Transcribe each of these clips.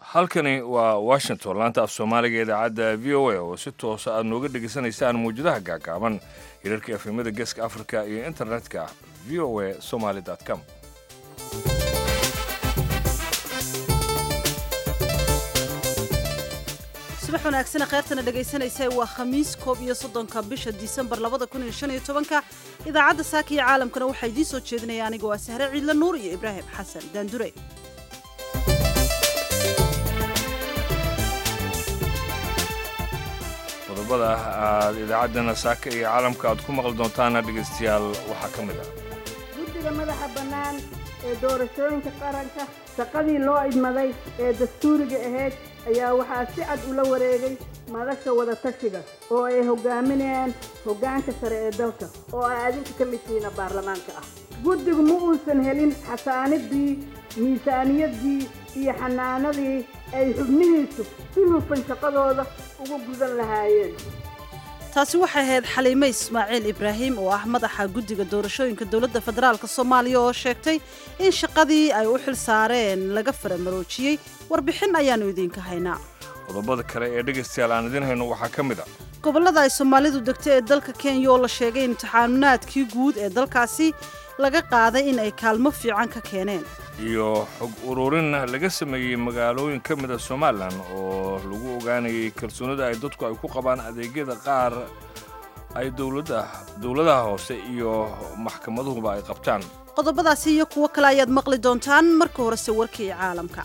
halkani waa washington laanta af soomaaliga idaacadda v o a oo si toosa aad nooga dhegaysanaysaan mawjadaha gaagaaban hirarka efemada geeska africa iyo internetka v o a somaly com subax wanaagsan kheyrtana dhegaysanaysa waa khamiis koob iyo soddonka bisha disembar labada kun iyo shan iyo tobanka idaacadda saaka iyo caalamkana waxaa idiin soo jeedinaya aniga waa sahre ciidla nuur iyo ibraahim xasan daandure qodobada aad idaacaddana saaka iyo caalamka aad ku maqli doontaana dhegaystayaal waxaa ka mid ah guddiga madaxa bannaan ee doorashooyinka qaranka shaqadii loo idmaday ee dastuuriga ahayd ayaa waxaa si cad ula wareegay madasha wadatashiga oo ay hogaaminayaan hoggaanka sare ee dalka oo ay adinka ka mid tihiina baarlamaanka ah guddigu ma uusan helin xasaanidii miisaaniyaddii iyo xanaanadii ay xubnihiisu si hufan shaqadooda ugu gudan lahaayeen taasi waxay ahayd xaliime ismaaciil ibraahim oo ah madaxa guddiga doorashooyinka dowladda federaalk soomaaliya oo sheegtay in shaqadii ay u xil saareen laga faramaroojiyey warbixin ayaannu idiinka haynaa qodobada kale ee dhegaystayaal aan idiin hayno waxaa ka mid ah gobollada ay soomaalidu degtay ee dalka kenya oo la sheegay imtixaanaadkii guud ee dalkaasi laga qaaday in ay kaalmo fiican ka keeneen iyo xog ururin laga sameeyey magaalooyin ka mid a somalilan oo lagu ogaanayay kalsoonida ay dadku ay ku qabaan adeegyada qaar ay dowladaha hoose iyo maxkamaduhuba ay qabtaan qodobadaasi iyo kuwo kale ayaad maqli doontaan marka horese warkii caalamka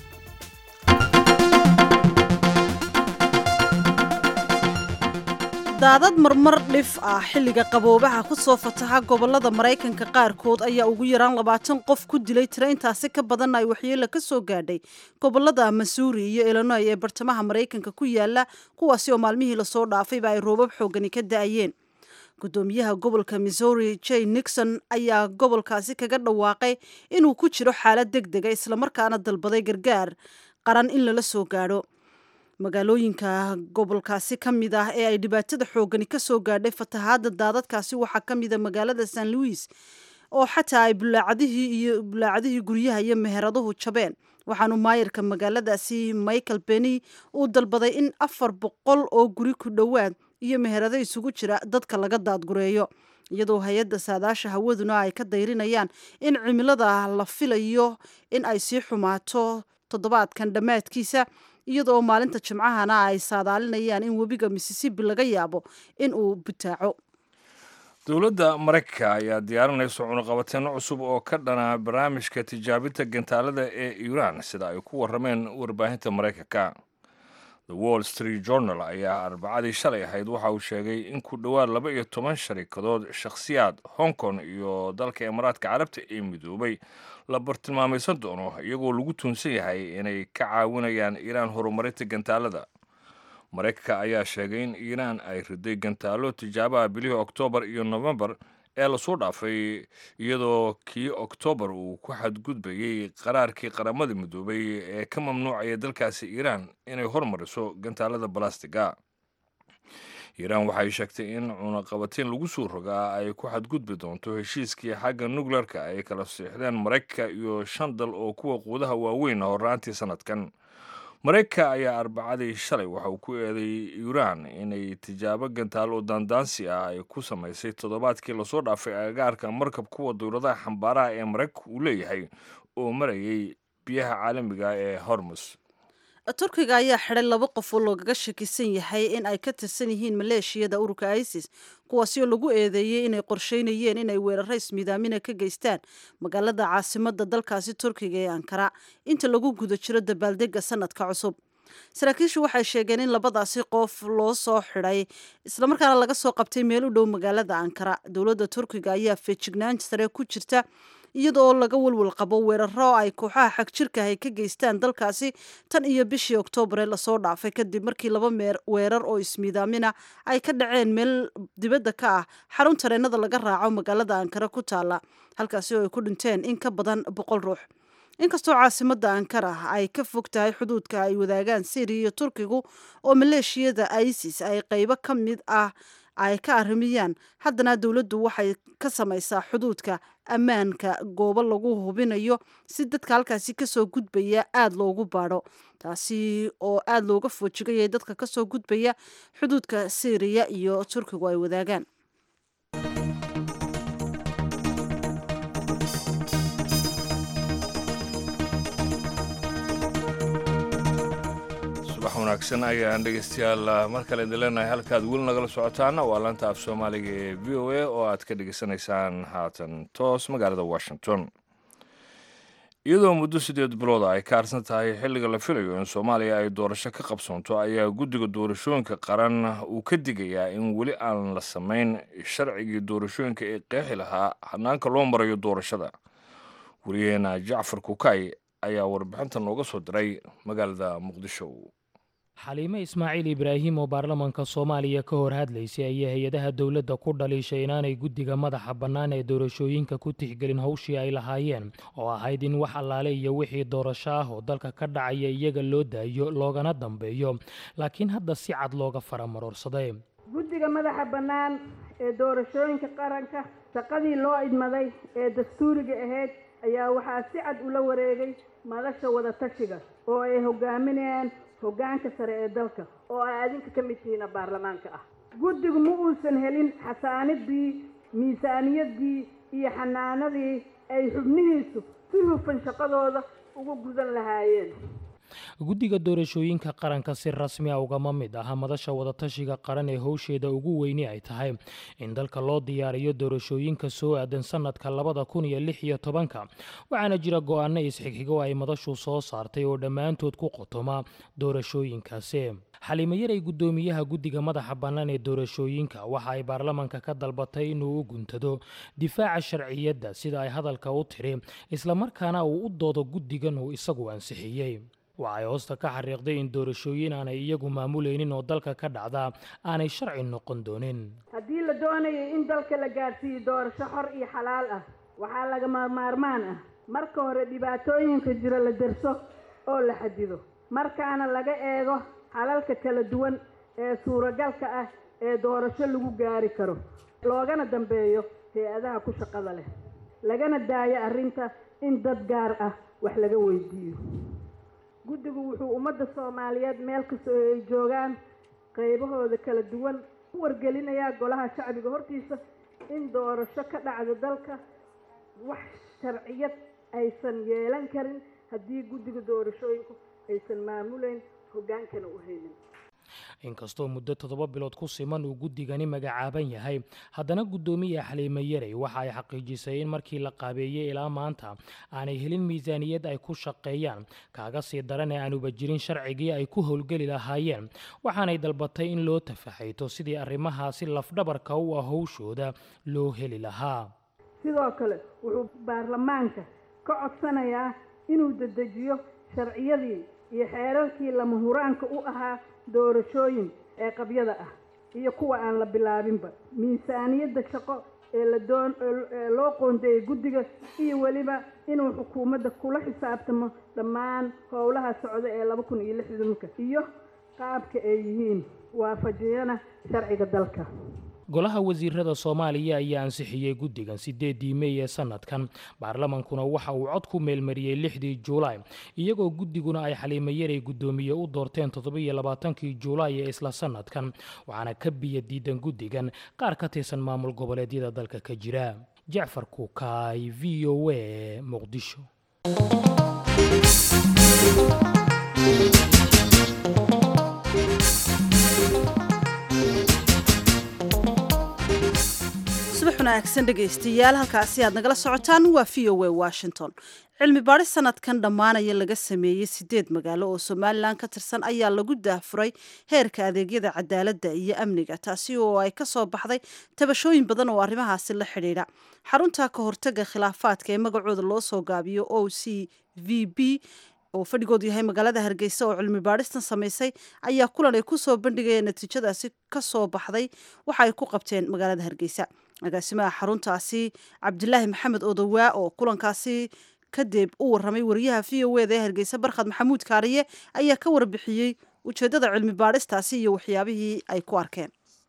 daadad marmar dhif ah xilliga qaboobaha ku soo fataha gobollada maraykanka qaarkood ayaa ugu yaraan labaatan qof ku dilay tiro intaasi ka badan ay waxyeelo ka soo gaadhay gobollada masuuri iyo illinoy ee bartamaha maraykanka ku yaala kuwaasi oo maalmihii lasoo dhaafayba ay roobab xoogani ka da'ayeen gudoomiyaha gobolka missouri jay nixon ayaa gobolkaasi kaga dhawaaqay inuu ku jiro xaalad deg dega islamarkaana dalbaday gargaar qaran in lala soo gaadho magaalooyinka gobolkaasi ka mid ah ee ay dhibaatada xoogani ka soo gaadhay fatahaadda daadadkaasi waxaa ka mida magaalada san louis oo xataa ay bulaacadihii iyo bulaacadihii guryaha iyo meheraduhu jabeen waxaanu maayarka magaaladaasi michael beny uu dalbaday in afar boqol oo guri ku dhowaad iyo meherado isugu jira dadka laga daadgureeyo iyadoo hay-adda saadaasha hawaduna ay ka dayrinayaan in cimilada la filayo in ay sii xumaato toddobaadkan dhammaadkiisa iyadoo maalinta jimcahana ay saadaalinayaan in webiga missisipi laga yaabo in uu butaaco dowladda maraykanka ayaa diyaarinaysa cunuqabateeno cusub oo ka dhana barnaamijka tijaabinta gantaalada ee iiraan sida ay ku warrameen warbaahinta maraykanka the wall street journal ayaa arbacadii shalay ahayd waxa uu sheegay in ku dhowaad laba iyo toban sharikadood shakhsiyaad hong kong iyo dalka imaaraadka carabta ee midoobay la bartilmaamaysan doono iyagoo lagu tuunsan yahay inay ka caawinayaan iiraan horumarinta gantaalada maraykanka ayaa sheegay in iiraan ay riday gantaalo tijaabaha bilihii oktoobar iyo nofembar ee lasoo dhaafay iyadoo kii oktoobar uu ku xadgudbayey qaraarkii qaramada midoobay ee ka mamnuucaya dalkaasi iiraan inay hormariso gantaalada balastiga iiraan waxay sheegtay in cunaqabatiin lagu soo rogaa ay ku xadgudbi doonto heshiiskii xagga nukleerka ay kala siixdeen maraykanka iyo shan dal oo kuwa quudaha waaweyn horraantii sanadkan maraykanka ayaa arbacadii shalay waxa uu ku eeday iiraan inay tijaabo gantaal oo daandaansi ah ay ku samaysay toddobaadkii lasoo dhaafay agagaarka markab kuwa dowladaha xambaaraha ee maraykanka uu leeyahay oo marayay biyaha caalamiga ee hormus turkiga ayaa xidhay laba qof oo loogaga shakisan yahay in ay ka tirsan yihiin maleeshiyada ururka isis kuwaasi oo lagu eedeeyey inay qorsheynayeen inay weeraro ismiidaamina ka geystaan magaalada caasimada dalkaasi turkiga ee ankara inta lagu guda jiro dabaaldega sanadka cusub saraakiishu waxay sheegeen in labadaasi qof loo soo xidhay islamarkaana laga soo qabtay meel u dhow magaalada ankara dowladda turkiga ayaa feejignaan sare ku jirta iyadoo laga walwal qabo weeraro ay kooxaha xagjirka ay ka geystaan dalkaasi tan iyo bishii oktoobar ee lasoo dhaafay kadib markii laba weerar oo ismiidaamina ay ka dhaceen meel dibadda ka ah xarun tareenada laga raaco magaalada ankara ku taala halkaasi oo ay ku dhinteen in ka badan boqol ruux inkastoo caasimada ankara ay ka fog tahay xuduudka ay wadaagaan syriya iyo turkigu oo maleeshiyada isis ay qeybo ka mid ah ay ka arrimiyaan haddana dowladdu waxay ka samaysaa xuduudka ammaanka goobo lagu hubinayo si dadka halkaasi kasoo gudbaya aada loogu baadho taasi oo aada looga foojigayay dadka kasoo gudbaya xuduudka syriya iyo turkigu ay wadaagaan subax wanaagsan ayaan dhegeystayaal mar kale idin leenahay halkaad weli nagala socotaana waa laanta af soomaaliga ee v o a oo aad ka dhegeysanaysaan haatan toos magaalada washington iyadoo muddo siddeed bilooda ay ka harsan tahay xilliga la filayo in soomaaliya ay doorasho ka qabsoonto ayaa guddiga doorashooyinka qaran uu ka digayaa in weli aan la samayn sharcigii doorashooyinka ee qeexi lahaa hanaanka loo marayo doorashada wariyaheena jacfar kukay ayaa warbixinta nooga soo diray magaalada muqdisho xaliime ismaaciil ibraahim oo baarlamaanka soomaaliya ka hor hadlaysay ayaa hay-adaha dowladda ku dhaliishay inaanay guddiga madaxa bannaan ee doorashooyinka ku tixgelin howshii ay lahaayeen oo ahayd in wax allaale iyo wixii doorasho ah oo dalka ka dhacaya iyaga loo daayo loogana dambeeyo laakiin hadda si cad looga faramarorsaday guddiga madaxa bannaan ee doorashooyinka qaranka shaqadii loo idmaday ee dastuuriga ahayd ayaa waxaa si cad ula wareegay madasha wadatashiga oo ay hogaaminayaan hoggaanka sare ee dalka oo ay adinka ka mid tihiina baarlamaanka ah guddigu ma uusan helin xasaanidii miisaaniyaddii iyo xanaanadii ay xubnihiisu si hufan shaqadooda ugu gudan lahaayeen guddiga doorashooyinka qaranka si rasmi a ugama mid aha madasha wadatashiga qaran ee howsheeda ugu weyni ay tahay in dalka loo diyaariyo doorashooyinka soo aadan sanadka labada kun iyo lix iyo tobanka waxaana jira go-aano isxigxigo ay madashu soo saartay oo dhammaantood ku qotoma doorashooyinkaasi xaliime yaray guddoomiyaha guddiga madaxa bannaan ee doorashooyinka waxa ay baarlamaanka ka dalbatay inuu u guntado difaaca sharciyadda sida ay hadalka u tiri islamarkaana uu u doodo guddigan uu isagu ansixiyey waxay hoosta ka xariiqday in doorashooyin aanay iyagu maamulaynin oo dalka ka dhacda aanay sharci noqon doonin haddii la doonayay in dalka la gaadhsiiyo doorasho xor iyo xalaal ah waxaa lagama maarmaan ah marka hore dhibaatooyinka jira la derso oo la xadido markaana laga eego xalalka kala duwan ee suuragalka ah ee doorasho lagu gaari karo loogana dambeeyo hay-adaha ku shaqada leh lagana daayo arrinta in dad gaar ah wax laga weydiiyo guddigu wuxuu ummadda soomaaliyeed meel kastoo ay joogaan qaybahooda kala duwan u wargelinayaa golaha shacbiga hortiisa in doorasho ka dhacda dalka wax sharciyad aysan yeelan karin haddii guddiga doorashooyinku aysan maamulayn hoggaankana u helin inkastoo muddo toddoba bilood ku siman uu guddigani magacaaban yahay haddana guddoomiya xaliime yarey waxa ay xaqiijisay in markii la qaabeeyey ilaa maanta aanay helin miisaaniyad ay ku shaqeeyaan kaaga sii daran ee aanuba jirin sharcigii ay ku howlgeli lahaayeen waxaanay dalbatay in loo tafaxayto sidii arrimahaasi lafdhabarka u ah howshooda loo heli lahaa sidoo kale wuxuu baarlamaanka ka codsanayaa inuu dedejiyo sharciyadii iyo xeerarkii lama huraanka u ahaa doorashooyin ee qabyada ah iyo kuwa aan la bilaabinba miisaaniyadda shaqo ee la doon ee loo qoondeeyey guddiga iyo weliba inuu xukuumadda kula xisaabtamo dhammaan howlaha socda ee laba kun iyo lixdanka iyo qaabka ay yihiin waafajiyana sharciga dalka golaha wasiirada soomaaliya ayaa ansixiyey guddigan sideedii mey ee sanadkan baarlamankuna waxa uu cod ku meelmariyey lixdii juulaay iyagoo guddiguna ay xaliime yaray guddoomiye u doorteen toddobiyo labaatankii juulaay ee isla sanadkan waxaana ka biya diidan guddigan qaar ka tirsan maamul goboleedyada dalka ka jira jacfar kuukaay v o a muqdisho subax wanaagsan dhegaystayaal halkaasi aad nagala socotaan waa v o a washington cilmi baadhis sanadkan dhammaanaya laga sameeyey sideed magaalo oo somalilan ka tirsan ayaa lagu daahfuray heerka adeegyada cadaaladda iyo amniga taasi oo ay ka soo baxday tabashooyin badan oo arrimahaasi la xidhiidha xarunta ka hortaga khilaafaadka ee magacooda loo soo gaabiyo o c v b oo fadhigoodu yahay magaalada hargeysa oo cilmi baadhistan samaysay ayaa kulan ay kusoo bandhigayeen natiijadaasi kasoo baxday waxa ay ku qabteen magaalada hargeysa agaasimaha xaruntaasi cabdilaahi maxamed odowaa oo kulankaasi kadib u waramay wariyaha v o eda ee hargeysa barkhad maxamuud kaariye ayaa ka warbixiyey ujeedada cilmi baadhistaasi iyo waxyaabihii ay ku arkeen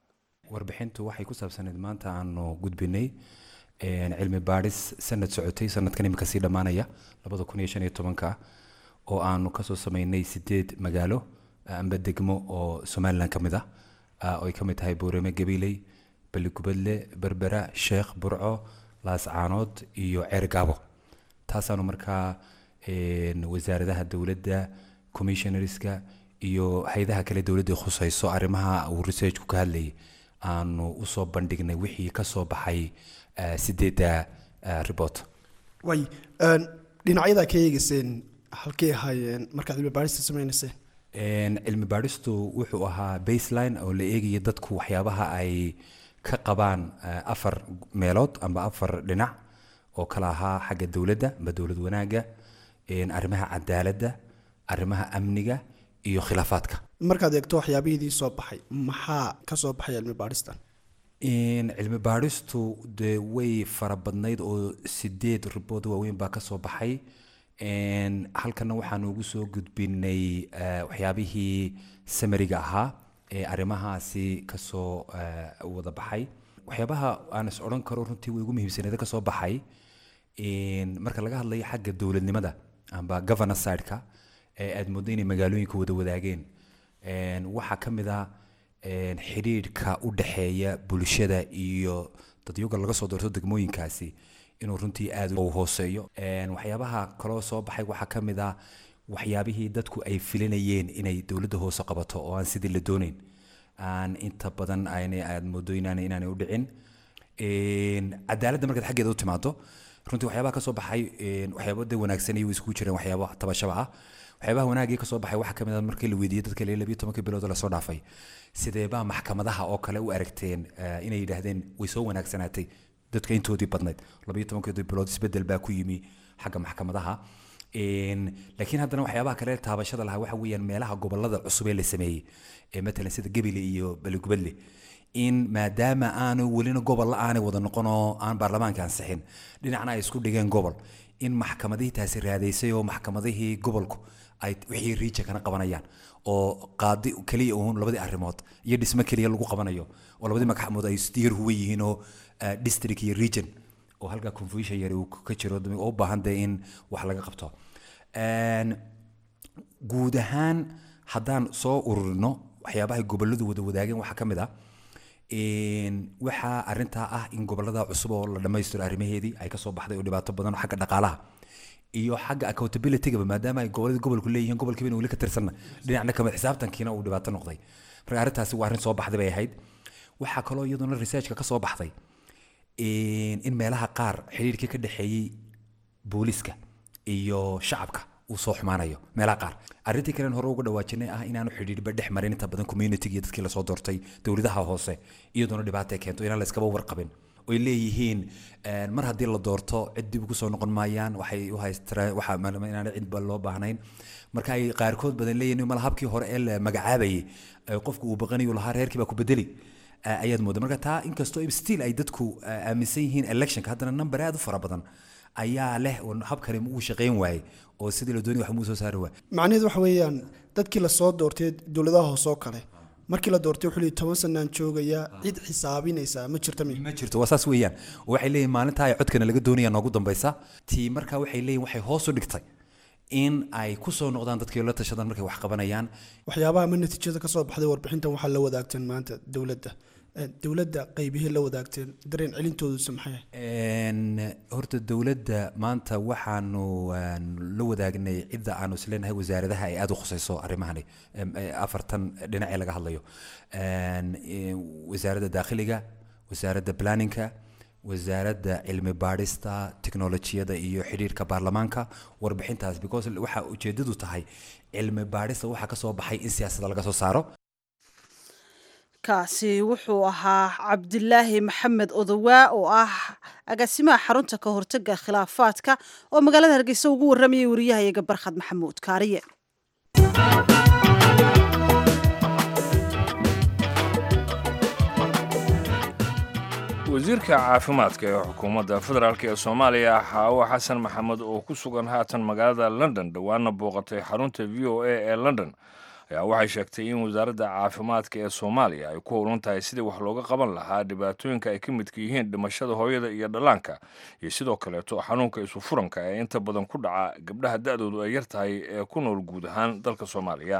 warbixintu waxay ku saabsaneyd maanta aanu gudbinay cilmi baadhis sanad socotay sanadkan imika sii dhammaanaya labada kun iyo shan iyo tobanka oo aanu kasoo sameynay sideed magaalo amba degmo oo somalilan ka mid ah oo ay ka mid tahay boorame gabiley baligubadle berbera sheekh burco laascaanood iyo ceergaabo taasaanu markaa wasaaradaha dowladda commissionerska iyo hay-adaha kale dowladda khusayso arrimaha uu researchku ka hadlayay aanu usoo bandhignay wixii kasoo baxay sideedda report way dhinacyadaa ka eegeyseen halkay ahaayeen markaad cilmi baadhista sameynayseen cilmi baadhistu wuxuu ahaa baseline oo la eegaya dadku waxyaabaha ay ka qabaan afar meelood amba afar dhinac oo kala ahaa xagga dowladda amba dowlad wanaagga arrimaha cadaaladda arrimaha amniga iyo khilaafaadka markaad eegto waxyaabihidii soo baxay maxaa ka soo baxay cilmi baadhistan cilmi baadhistu dee way fara badnayd oo sideed ribood waaweyn baa kasoo baxay halkana waxaanu ugu soo gudbinay waxyaabihii samariga ahaa ee arrimahaasi kasoo wada baxay waxyaabaha aan is odhan karo runtii way ugu muhiimsaneeda kasoo baxay marka laga hadlayo xagga dowladnimada amba governor sideka ee aad moodo inay magaalooyinka wada wadaageen waxaa ka mid ah xidhiidhka u dhexeeya bulshada iyo dadyoga laga soo doorto degmooyinkaasi inuu runtii aad u hooseeyo waxyaabaha kaloo soo baxay waxaa ka mid ah waxyaabihii dadku ay filinayeen inay dowladda hoose qabato oo aan sidii la dooneyn aan inta badan aad moodo inaan inaanay u dhicin cadaaladda markaad xaggeeda u timaado runtii waxyaabaha kasoo baxay waxyaabo de wanaagsan iyo iskugu jireen waxyaabo tabashaba ah waxyaabaha wanaagii kasoo baxay waxaa kamid ah markii la weydiiyey dadka lee labiyo tobankii bilood lasoo dhaafay sideebaa maxkamadaha oo kale u aragteen inay yidhaahdeen way soo wanaagsanaatay dadka intoodii badnayd labayo tobankeedii bilood isbedel baa ku yimi xagga maxkamadaha laakiin haddana waxyaabaha kale taabashada lahaa waxa weeyaan meelaha gobolada cusub ee la sameeyey ee matalan sida gebile iyo baligubadle in maadaama aanu welina gobol la aanay wada noqon oo aan baarlamaanka ansixin dhinacna ay isku dhigeen gobol in maxkamadihii taasi raadaysay oo maxkamadihii gobolku ay wixii riijankana qabanayaan oo qaadi keliya uun labadii arrimood iyo dhismo keliya lagu qabanayo oo labadii maxkamood ay isdiir huwa yihiin oo district iyo region oo halkaa confusion yari uu ka jiro oo u baahan dee in wax laga qabto guud ahaan haddaan soo ururino waxyaabahay goboladu wada wadaageen waxaa ka mid ah waxaa arintaa ah in gobolada cusub oo la dhammaystiro arrimaheedii ay kasoo baxday oo dhibaato badan oo xagga dhaqaalaha iyo xagga accountability-gaba maadaama ay gobolada gobolku leeyihiin gobolkiiba weli ka tirsanna dhinacna kamid xisaabtankiina uu dhibaato noqday marka arrintaasi waa arrin soo baxday bay ahayd waxaa kaloo iyaduna researchka ka soo baxday in meelaha qaar xiriirkii ka dhexeeyey booliska iyo shacabka uu soo xumaanayo meelaha qaar arrintii kalen hore uga dhawaajinay ah inaanu xidhiidhba dhex marin inta badan community iyo dadkii lasoo doortay dowladaha hoose iyadoona dhibaata ay keento inaan la iskaba warqabin oy leeyihiin mar haddii la doorto cid dib ugu soo noqon maayaan waxay u haystireen waxa inaan cidba loo baahnayn marka ay qaarkood badan leeyihiin mala habkii hore ee la magacaabayay qofku uu baqanayu lahaa reerkii baa ku bedeli ayaad mooda marka taa inkastoo still ay dadku aaminsan yihiin electionka haddana number aad u fara badan ayaa leh habkani uu shaqayn waayey oo sidii la doonay wax muu soo saari waay macnaheedu waxa weeyaan dadkii lasoo doortay dowladaha hoose oo kale markii la doortay wuxuu leeyahay toban sanaan joogayaa cid xisaabinaysa ma jirta mi ma jirto waa saas weeyaan oo waxay leeyihin maalintaa ay codkana laga doonaya noogu dambaysa tii markaa waxay leeyihin waxay hoos u dhigtay in ay ku soo noqdaan dadkii la tashadaan markay wax qabanayaan waxyaabaha ama natiijada ka soo baxday warbixintan waxaa la wadaagteen maanta dowladda dowladda qaybihii la wadaagteen dareen celintoodusa maxay horta dowladda maanta waxaanu la wadaagnay cidda aanu isleenahay wasaaradaha ay aada u khusayso arrimahani afartan dhinacee laga hadlayo wasaaradda daakhiliga wasaaradda planninka wasaaradda cilmi baadhista teknolojiyada iyo xidhiirka baarlamaanka warbixintaas because waxa ujeedadu tahay cilmi baadhista waxaa kasoo baxay in siyaasadda laga soo saaro kaasi wuxuu ahaa cabdilaahi maxamed odowaa oo ah agaasimaha xarunta ka hortaga khilaafaadka oo magaalada hargeysa ugu waramayay wariyahayaga barkhad maxamuud kaariye wasiirka caafimaadka ee xukuumadda federaalk ee soomaaliya xaawo xasan maxamed oo ku sugan haatan magaalada london dhowaana booqatay xarunta v o a ee london ayaa waxay sheegtay in wasaaradda caafimaadka ee soomaaliya ay ku howlan tahay sidii wax looga qaban lahaa dhibaatooyinka ay ka midka yihiin dhimashada hooyada iyo dhallaanka iyo sidoo kaleeto xanuunka isufuranka ee inta badan ku dhaca gabdhaha da-doodu ay yar tahay ee ku nool guud ahaan dalka soomaaliya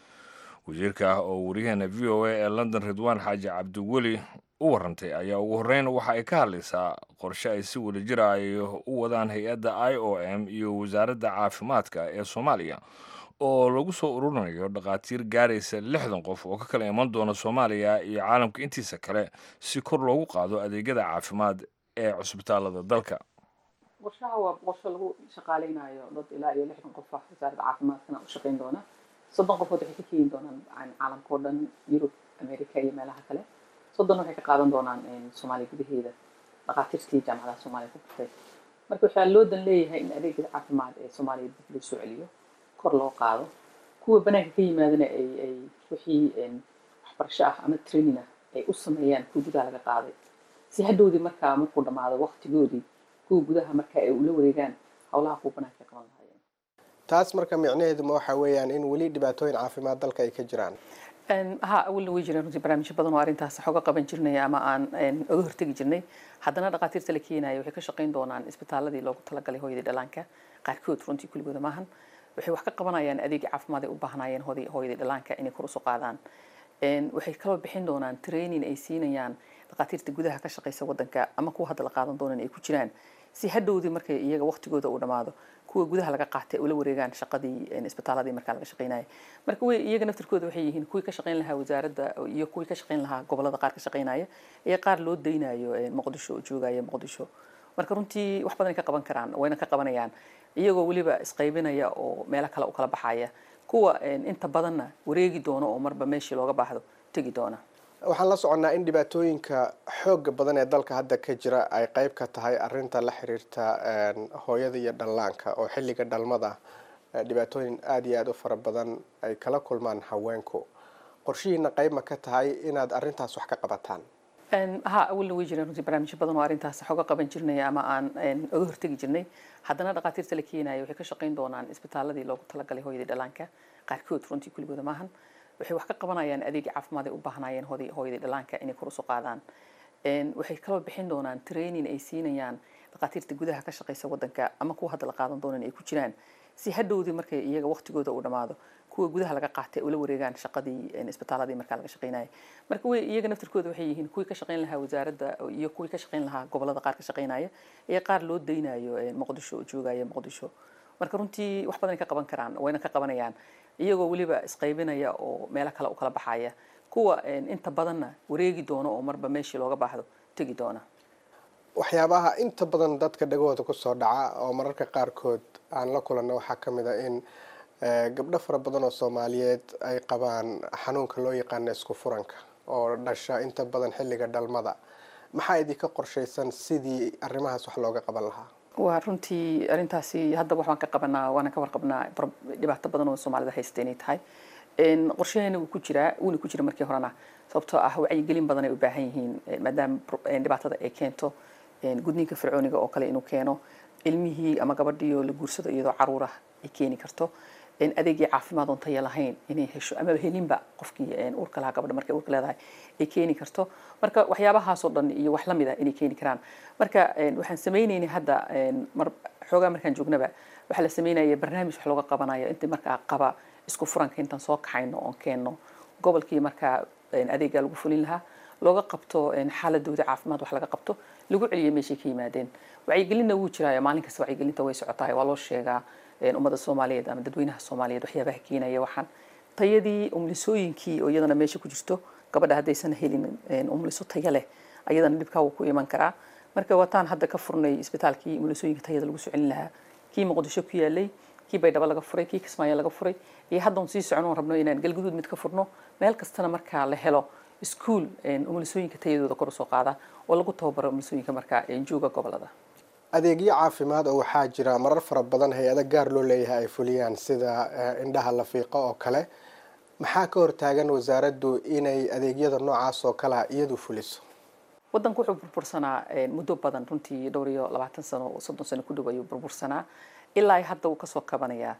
wasiirka oo wariyaheena v o a ee london ridwaan xaaji cabdiweli u warantay ayaa ugu horreyn waxa ay ka hadlaysaa qorshe ay si wadajira ay u wadaan hay-adda i o m iyo wasaaradda caafimaadka ee soomaaliya oo lagu soo ururinayo dhakhaatiir gaaraysa lixdan qof oo ka kala iman doona soomaaliya iyo caalamka intiisa kale si kor loogu qaado adeegyada caafimaad ee cusbitaalada dalka qorshaha waa qorsho lagu shaqaaleynayo dad ilaa iyo lixdan qof ah wasaaradda caafimaadkana u shaqeyn doona soddon qofood waxay ka keeni doonaan caalamka oo dhan yurub america iyo meelaha kale soddon waxay ka qaadan doonaan soomaaliya gudaheeda dhakhaatiirtii jaamacadaha soomaaliya ku bartay marka waxaa loo dan leeyahay in adeega caafimaad ee soomaaliya dib loo soo celiyo kor loo qaado kuwa banaanka ka yimaadana ay ay wixii waxbarasho ah ama training ah ay u sameeyaan kuwa gudaha laga qaaday si hadhowdii markaa markuu dhammaado waqtigoodii kuwa gudaha marka ay ula wareegaan howlaha kuwa banaanka ka qaban lahaayeen taas marka micnaheedu ma waxa weeyaan in weli dhibaatooyin caafimaad dalka ay ka jiraan ha awalna way jireen runtii barnaamijyo badan oo arrintaas xooga qaban jirnay ama aan oga hortegi jirnay haddana dhakhaatiirta la keenayo waxay ka shaqayn doonaan isbitaaladii loogu talagalay hooyadii dhallaanka qaarkood runtii kuligooda maahan waxay wax ka qabanayaan adeegii caafimaad ay u baahnaayeen hooyadii dhallaanka inay kor usoo qaadaan waxay kaloo bixin doonaan training ay siinayaan dhakhaatiirta gudaha ka shaqaysa wadanka ama kuwa hadda la qaadan doonan ay ku jiraan si hadhowdii markay iyaga waqtigooda uu dhammaado kuwa gudaha laga qaatay ula wareegaan shaqadii isbitaaladii markaa laga shaqeynaya marka way iyaga naftirkooda waxay yihiin kuwii ka shaqeyn lahaa wasaaradda iyo kuwii ka shaqeyn lahaa gobolada qaar ka shaqeynaya iyo qaar loo daynayo muqdisho oo joogaya muqdisho marka runtii wax badan ay ka qaban karaan wayna ka qabanayaan iyagoo weliba isqaybinaya oo meelo kale u kala baxaya kuwa inta badanna wareegi doono oo marba meeshii looga baahdo tegi doona waxaan la soconnaa in dhibaatooyinka xooga badan ee dalka hadda ka jira ay qayb ka tahay arinta la xiriirta hooyada iyo dhallaanka oo xilliga dhalmada dhibaatooyin aada iyo aada u fara badan ay kala kulmaan haweenku qorshihiina qayb ma ka tahay inaad arintaas wax ka qabataan ha awalna way jireen runtii barnaamijyo badan oo arrintaas xooga qaban jirnay ama aan oga hortegi jirnay haddana dhakhaatiirta la keenayo waxay ka shaqayn doonaan isbitaaladii loogu talagalay hooyadii dhallaanka qaarkood runtii kuligooda maahan waxay wax ka qabanayaan adeegii caafimaad ay u baahnaayeen hooyadii dhallaanka inay kor usoo qaadaan waxay kaloo bixin doonaan training ay siinayaan dhakhaatiirta gudaha ka shaqaysa wadanka ama kuwa hadda la qaadan doonan ay ku jiraan si hadhowdii markay iyaga waqtigooda uu dhammaado kuwa gudaha laga qaatay ula wareegaan shaqadii isbitaaladii markaa laga shaqeynaya marka way iyaga naftirkooda waxay yihiin kuwii ka shaqeyn lahaa wasaaradda iyo kuwii ka shaqeyn lahaa gobolada qaar ka shaqeynaya iyo qaar loo daynayo muqdisho oo joogaya muqdisho marka runtii wax badan ay ka qaban karaan wayna ka qabanayaan iyagoo weliba isqaybinaya oo meelo kale u kala baxaya kuwa inta badanna wareegi doono oo marba meeshii looga baahdo tegi doona waxyaabaha inta badan dadka dhagahooda kusoo dhaca oo mararka qaarkood aan la kulanno waxaa ka mid a in gabdho fara badan oo soomaaliyeed ay qabaan xanuunka loo yaqaano isku furanka oo dhasha inta badan xilliga dhalmada maxaa idinka qorshaysan sidii arrimahaas wax looga qaban lahaa waa runtii arrintaasi hadda waxbaan ka qabanaa waana ka warqabnaa dhibaato badan oo soomaalida haysta inay tahay qorshaheena wuu ku jiraa wuuna ku jira markii horena sababtoo ah wacyigelin badan ay u baahan yihiin maadaama dhibaatada ay keento gudniinka fircooniga oo kale inuu keeno ilmihii ama gabadhii oo la guursado iyadoo caruur ah ay keeni karto adeegii caafimaad oon taya lahayn inay hesho ama helinba qofkii uurka lahaa gabadha markay uurka leedahay ay keeni karto marka waxyaabahaasoo dhan iyo wax lamid a inay keeni karaan marka waxaan sameyneynay hadda mar xoogaa markaan joognaba waxaa la sameynaya barnaamij wax looga qabanayo inta markaa qaba isku furanka intaan soo kaxayno oon keenno gobolkii markaa adeegaa lagu fulin lahaa looga qabto xaaladooda caafimaad wax laga qabto lagu celiyo meeshay ka yimaadeen wacyigelinna wuu jiraayo maalin kasta wacyigelinta way socotahay waa loo sheegaa ummadda soomaaliyeed ama dadweynaha soomaaliyeed waxyaabaha keenaya waxaan tayadii umlisooyinkii oo iyadana meesha ku jirto gabadha haddaysan helin umliso taya leh ayadana dhibkaa wuu ku iman karaa marka wataan hadda ka furnay isbitaalkii umlisooyinka tayada lagu soo celin lahaa kii muqdisho ku yaalay kii baydhabo laga furay kii kismaayo laga furay iyo hadda un sii socon oon rabno inaan galguduud mid ka furno meel kastana markaa la helo iskuol umulisooyinka tayadooda kor usoo qaada oo lagu tababaro umulisooyinka markaa jooga gobolada adeegyo caafimaad oo waxaa jira marar fara badan hay-ado gaar loo leeyahay ay fuliyaan sida indhaha lafiiqo oo kale maxaa ka hortaagan wasaaraddu inay adeegyada noocaas oo kalea iyadu fuliso wadanku wuxuu burbursanaa muddo badan runtii dhowr iyo labaatan sano soddon sano ku dhow ayuu burbursanaa ilaa hadda wuu kasoo kabanayaa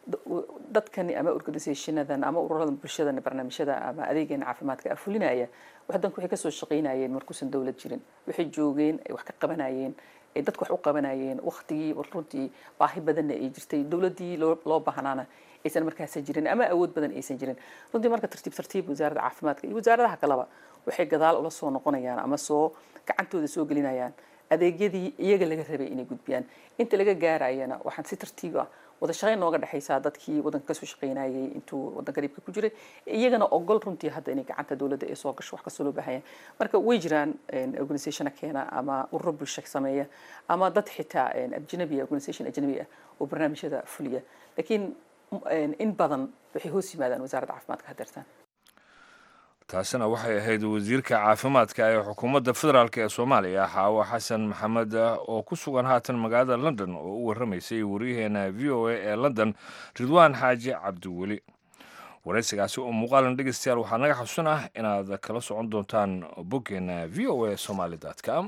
dadkani ama organisationadan ama ururada bulshadan barnaamijyada ama adeegeena caafimaadka afulinaya wadanku waxay kasoo shaqaynayeen markuusan dowlad jirin waxay joogeen ay wax ka qabanayeen ay dadku wax u qabanayeen waktigii runtii baahi badanna ay jirtay dowladdii loo baahnaana aysan markaasa jirin ama awood badan aysan jirin runtii marka tartiib tartiib wasaaradda caafimaadka iyo wasaaradaha kaleba waxay gadaal ula soo noqonayaan ama soo gacantooda soo gelinayaan adeegyadii iyaga laga rabay inay gudbiyaan inta laga gaarayana waxaan si tartiib ah wada shaqayn nooga dhexaysaa dadkii wadanka kasoo shaqaynayay intuu wadanka dhibka ku jiray iyagana ogol runtii hadda inay gacanta dowladda ay soo gasho wax kastoo loo baahanya marka way jiraan organisationa keena ama ururo bulsho sameeya ama dad xitaa ajnabi organisation ajnabi ah oo barnaamijyada fuliya laakiin in badan waxay hoos yimaadaan wasaaradda caafimaadka hadeertaan taasina waxay ahayd wasiirka caafimaadka ee xukuumadda federaalk ee soomaaliya xaawo xasan maxamed oo ku sugan haatan magaalada london oo u warramaysay waryaheena v o a ee london ridwaan xaaji cabdiweli waraysigaasi oo muuqaalan dhegeystayaal waxaa naga xusun ah inaad kala socon doontaan boggeena v o a somaali com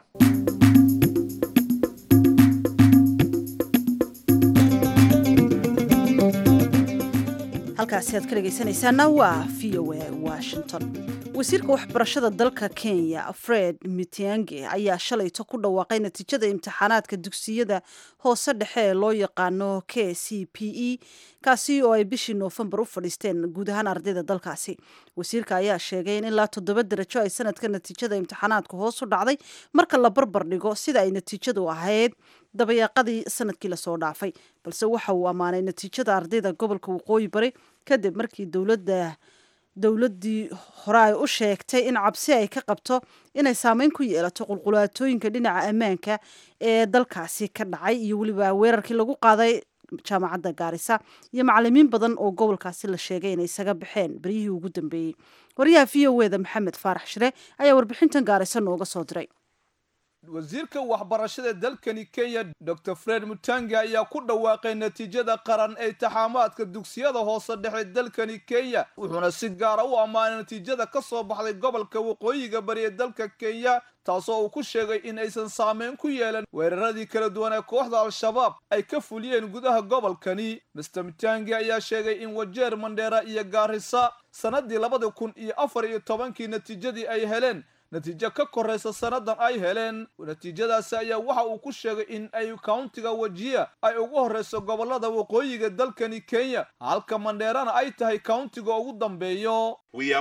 halkaasi aad ka dhegaysanaysaana waa v o a washington wasiirka waxbarashada dalka kenya fred mitiange ayaa shalayto ku dhawaaqay natiijada imtixaanaadka dugsiyada hoose dhexe ee loo yaqaano k c p e kaasi oo ay bishii noofembar u fadhiisteen guud ahaan ardayda dalkaasi wasiirka ayaa sheegay in ilaa toddoba darajo ay sanadka natiijada imtixaanaadka hoos u dhacday marka la barbar dhigo sida ay natiijadu ahayd dabayaaqadii sanadkii lasoo dhaafay balse waxa uu ammaanay natiijada ardayda gobolka waqooyi bari kadib markii dowladda dowladdii hore ay u sheegtay in cabsi ay ka qabto inay saameyn ku yeelato qulqulaatooyinka dhinaca ammaanka ee dalkaasi ka dhacay iyo weliba weerarkii lagu qaaday jaamacadda gaarisa iyo macalimiin badan oo gobolkaasi la sheegay inay isaga baxeen beryihii ugu dambeeyey wariyaha v o eda maxamed faarax shire ayaa warbixintan gaarisa nooga soo diray wasiirka waxbarashada dalkani kenya dor fred mutange ayaa ku dhawaaqay natiijada qaran ee taxaamaadka dugsiyada hoose dhexe dalkani kenya wuxuuna si gaara u ammaanay natiijada ka soo baxday gobolka waqooyiga bari ee dalka kenya taasoo uu ku sheegay in aysan saameyn ku yeelan weeraradii kala duwan ee kooxda al-shabaab ay ka fuliyeen gudaha gobolkani master mutange ayaa sheegay in wajeer mandheera iyo gaarisa sannadii labada kun iyo afar iyo tobankii natiijadii ay heleen natiijo ka koraysa sannadan ay heleen natiijadaasi ayaa waxa uu ku sheegay in ay countiga wajiya ay ugu horreyso gobollada waqooyiga dalkani kenya halka mandheerana ay tahay countiga ugu dambeeyo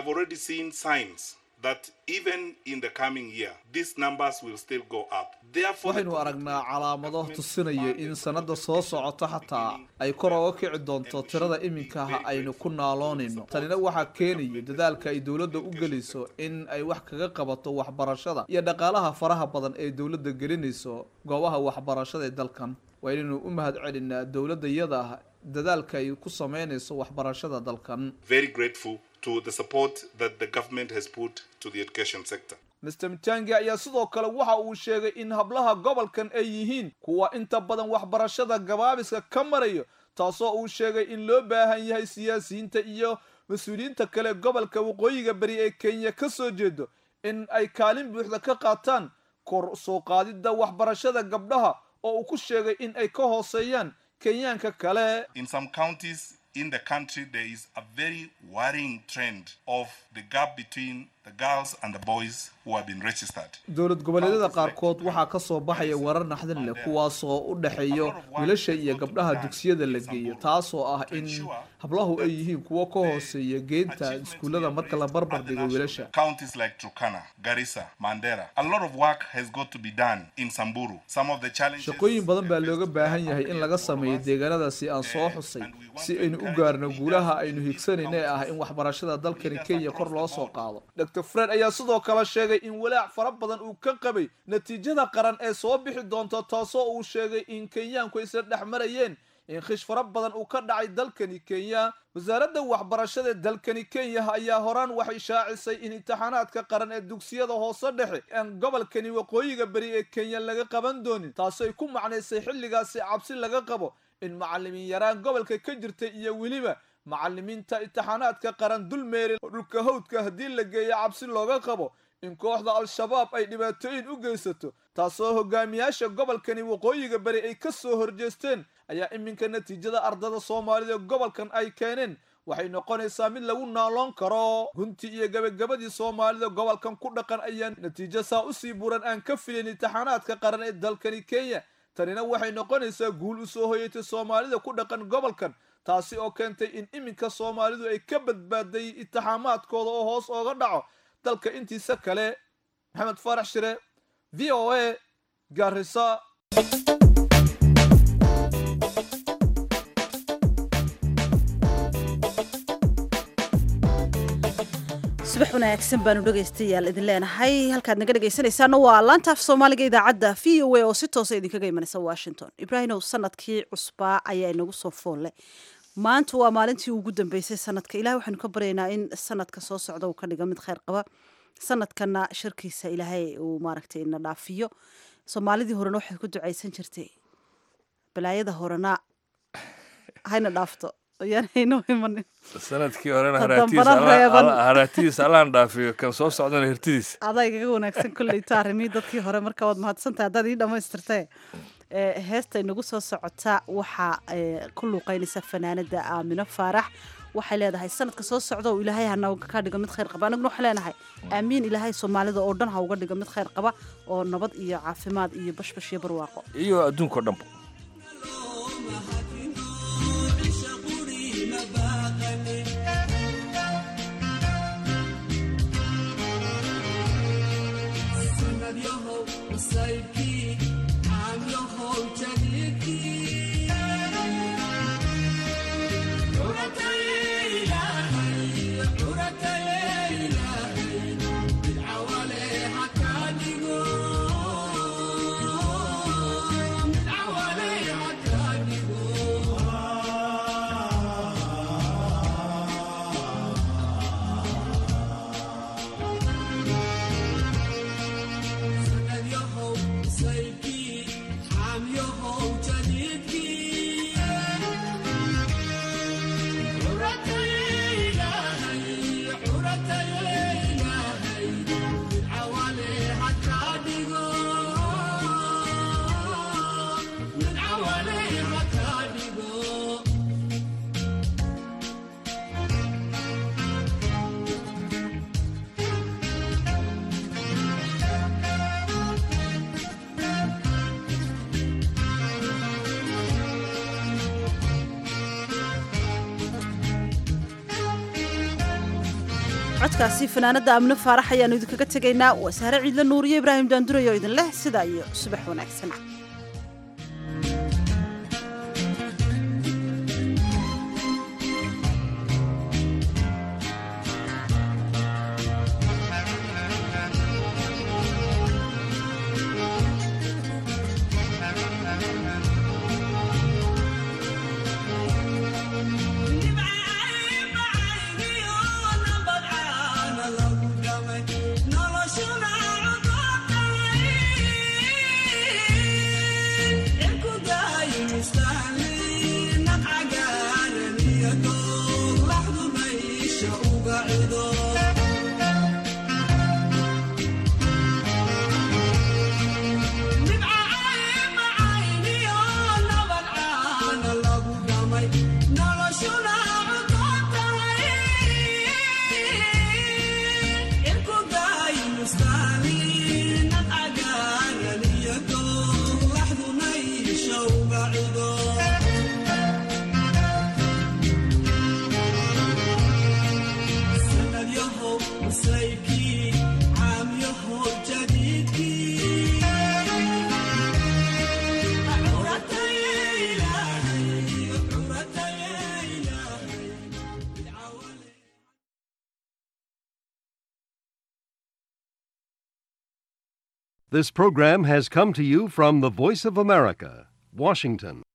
that even in the coming year these numbers will still go up waxaynu aragnaa calaamado tusinaya in sannada soo socota xataa ay kor oga kici doonto tirada iminkaha aynu ku naaloonayno tanina waxaa keenaya dadaalka ay dowladda u gelayso in ay wax kaga qabato waxbarashada iyo dhaqaalaha faraha badan ee dowladda gelinayso goobaha waxbarashada ee dalkan waa inaynu u mahad celinaa dowladda iyada ah dadaalka ay ku sameynayso waxbarashada dalkan very grateful to the support that the government has put to the education sector. Mr. Mtangi ayaa sidoo kale waxa uu sheegay in hablaha gobolkan ay yihiin kuwa inta badan waxbarashada gabaabiska ka marayo taasoo uu sheegay in loo baahan yahay siyaasiyiinta iyo mas-uuliyiinta kale gobolka waqooyiga bari ee Kenya ka soo jeedo in ay kaalin buuxda ka qaataan kor soo qaadidda waxbarashada gabdhaha oo uu ku sheegay in ay ka hooseeyaan kenyaanka kale In some counties in the country, there is a very worrying trend of the gap between the girls and the boys who have been registered. dowlad goboleedyada qaarkood waxaa ka soo baxaya warar naxdin leh kuwaasoo u dhexeeyo wiilasha iyo gabdhaha dugsiyada la geeyo taasoo ah in hablahu ay yihiin kuwo ka hooseeya geenta iskuullada marka la barbar dhigo wiilasha Counties like Turkana, Garissa, Mandera, a lot of work has got to be done in Samburu. Some of the challenges shaqooyin badan baa looga baahan yahay in laga sameeyo deegaanadaasi aan soo xusay si aynu u gaarno guulaha aynu higsanayna ee ah in waxbarashada dalkani kenya kor loo soo qaado dr fred ayaa sidoo kale sheegay in walaac fara badan uu ka qabay natiijada qaran ee soo bixi doonta taasoo uu sheegay in kenyaanku ay isla dhex marayeen in khish fara badan uu ka dhacay dalkani kenya wasaaradda waxbarashada dalkani kenya ayaa horaan waxay shaacisay in imtixaanaadka qaran ee dugsiyada hoose dhexe aan gobolkani waqooyiga beri ee kenya laga qaban doonin taasoo ay ku macnaysay xilligaasi cabsi laga qabo in macalimiin yaraan gobolka ka jirtay iyo weliba macalimiinta imtixaanaadka qaran dulmeeri oo dhulka hawdka haddii la geeyo cabsi looga qabo in kooxda al-shabaab ay dhibaatooyin u geysato taasoo hogaamiyaasha gobolkani waqooyiga bari ay ka soo horjeesteen ayaa iminka natiijada ardada soomaalida gobolkan ay keeneen waxay noqonaysaa mid lagu naaloon karo gunti iyo gebagabadii soomaalida gobolkan ku dhaqan ayaa natiijo saa usii buran aan ka filin imtixaanaadka qaran ee dalkani kenya tanina waxay noqonaysaa guul u soo hoyatay soomaalida ku dhaqan gobolkan taasi oo keentay in iminka soomaalidu ay ka badbaaday intixaamaadkooda oo hoos ooga dhaco dalka intiisa kale maxamed faarax shire v o a garisa subax wanaagsan baanu dhegaystayaal idin leenahay halkaad naga dhegaysanaysaana waa laanta af soomaaliga idaacadda v o a oo si toosa idinkaga imanaysa washington ibraahimow sanadkii cusbaa ayaa inagu soo foolle maanta waa maalintii ugu dambeysay sanadka ilahay waxaanu ka baryaynaa in sanadka soo socda uu ka dhigo mid kheyr qaba sanadkana sharkiisa ilaahay uu maaragtay ina dhaafiyo soomaalidii horena waxay ku ducaysan jirtay balaayada horena hayna dhaafto ayaan haynoo imanin sanadkii horena Haddambana reeban. haraatidiisa allaan dhaafiyo kan soo socdana hirtidiisa adaa igaga wanaagsan kolleyta arrimihii dadkii hore marka waad mahadsantahay haddaad ii dhammaystirtee ee, heesta inagu soo socota waxaa ee, ku luuqeynaysa fanaanada aamino faarax waxay leedahay sanadka soo socda oo ilaahay hana ka dhigo mid khayr qaba anaguna waxay leenahay aamiin ilaahay soomaalida oo dhan ha uga dhigo mid khayr qaba oo nabad iyo caafimaad iyo bashbash iyo barwaaqo iyo adduunkao dhanba codkaasi fanaanada amno faarax ayaanu idinkaga tegaynaa waa sahre ciidla nuuriyo ibraahim daandurayo oo idin leh sidaa iyo subax wanaagsan This program has come to you from the Voice of America, Washington.